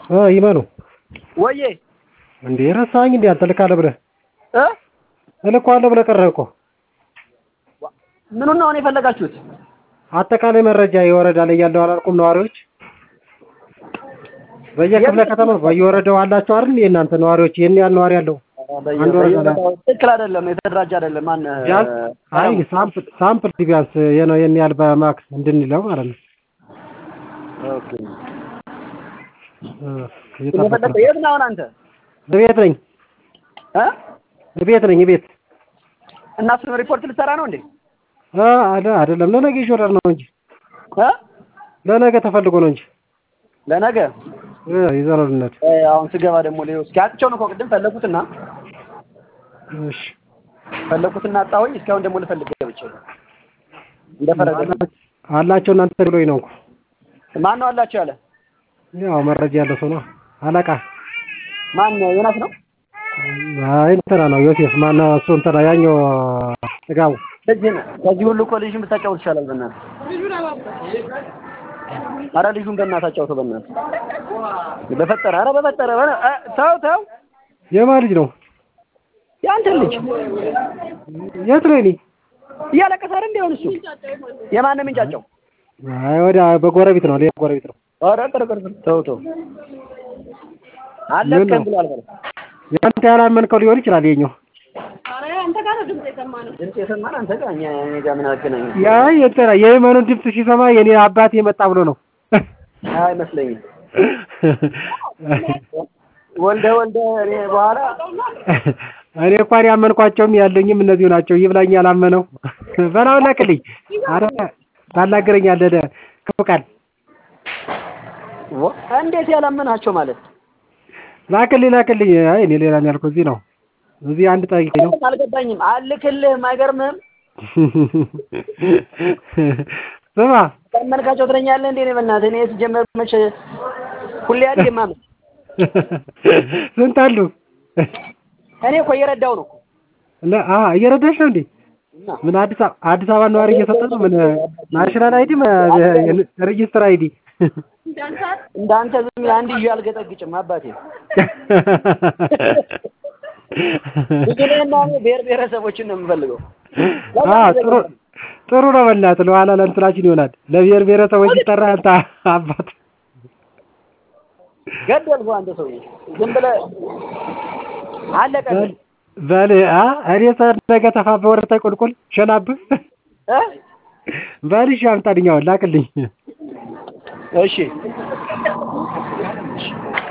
እ ይመኑ ወዬ እንዴ ረሳኸኝ እንዴ አንተ እልካለሁ ብለህ እ እልከዋለሁ ብለህ ቀረህ እኮ ምኑን ነው አሁን የፈለጋችሁት? አጠቃላይ መረጃ የወረዳ ላይ ያለው አላልኩም ነዋሪዎች በየክፍለ ከተማ በየወረዳው አላቸው አይደል የእናንተ ነዋሪዎች ይሄን ያህል ነዋሪ ያለው አንድ ወረዳ ላይ ትክክል አይደለም፣ የተደራጀ አይደለም። ማን ቢያንስ አይ ሳምፕል ሳምፕል ቢያንስ የነው ይሄን ያህል በማክስ እንድንለው ማለት ነው ኦኬ። እ የፈለገው የት ነው አሁን አንተ? ቤት ነኝ እ ቤት ነኝ ቤት እና እሱን ሪፖርት ልትሰራ ነው እንዴ? አ አለ አይደለም ለነገ ይሾራል ነው እንጂ እ ለነገ ተፈልጎ ነው እንጂ ለነገ እ ይዘረልነት እ አሁን ስገባ ደግሞ ሌው እስኪ አጥቼው ነው እኮ ቅድም ፈለኩትና እሺ ፈለኩትና አጣሁኝ። እስካሁን ደግሞ ልፈልግ ገብቼ እንደፈረደ አላቸው እናንተ ብሎኝ ነው እኮ ማን ነው አላቸው ያለ? ያው መረጃ ያለው ሰው ነው አለቃ ማን ነው? ዮናስ ነው? አይ እንትና ነው ዮሴፍ ማነው እሱ እንትና ያኛው ጥጋቡ ልጅን ከዚህ ሁሉ እኮ ልጅን ብታጫውት ይሻላል። በእናትህ ኧረ ልጁን በእናትህ አጫውተው በእናትህ በፈጠረ ኧረ በፈጠረ በ- እ ተው ተው የማን ልጅ ነው የአንተን ልጅ የት ነው እኔ እያለቀሰ አይደል እንዲሆን እሱ የማን ነው የሚንጫጫው? አይ ወዲያ በጎረቤት ነው ሌላ ጎረቤት ነው ኧረ ቅር ቅር ቅር ተው ተው አለቅህም ብሏል በለው። ያንተ ያላመንከው ሊሆን ይችላል የኛው ድምፅ የሰማን አንተ ጋር እኛ እኔ ጋር ምን አገናኘ? ያ እንትና የየመኑን ድምፅ ሲሰማ የኔ አባቴ መጣ ብሎ ነው አይመስለኝም። ወልደ ወልደ እኔ በኋላ እኔ እንኳን ያመንኳቸውም ያለኝም እነዚሁ ናቸው። ይብላኝ ያላመነው በላው ላክልኝ። አረ ታናግረኛለህ ደ ክፉ ቃል ወ- እንዴት ያላመናቸው ማለት ላክልኝ ላክልኝ። አይ እኔ ሌላ ነው ያልኩህ እዚህ ነው እዚህ አንድ ጠይቄ ነው አልገባኝም። አልክልህም፣ አይገርምህም? ስማ ያመንካቸው ትለኛለህ እንዴ? እኔ በእናትህ እኔ ሲጀመር መቼ ሁሌ አይደል የማምን ስንት አሉ? እኔ እኮ እየረዳው ነው እኮ ለ- አ እየረዳሽ ነው እንዴ? እና ምን አዲስ አበባ አዲስ አበባ ነዋሪ እየሰጠ ነው? ምን ናሽናል አይዲ ሬጂስተር አይዲ እንዳንተ ዝም ብለህ አንድ ይዤ አልገጠግጭም አባቴ። ብዙ ነህና እኔ ብሔር ብሔረሰቦችን ነው የምፈልገው። አ ጥሩ ጥሩ ነው። በእናትህ ለኋላ ለእንትናችን ይሆናል። ለብሔር ብሔረሰቦች ሲጠራ አንተ አባት ገደልኩህ አንተ ሰውዬ። ዝም ብለህ አለቀልህ በል አ እኔ ነገ ተፋበ ወረታይ ቁልቁል ሸናብህ እ በል እሺ አምጣልኝ አሁን ላክልኝ። እሺ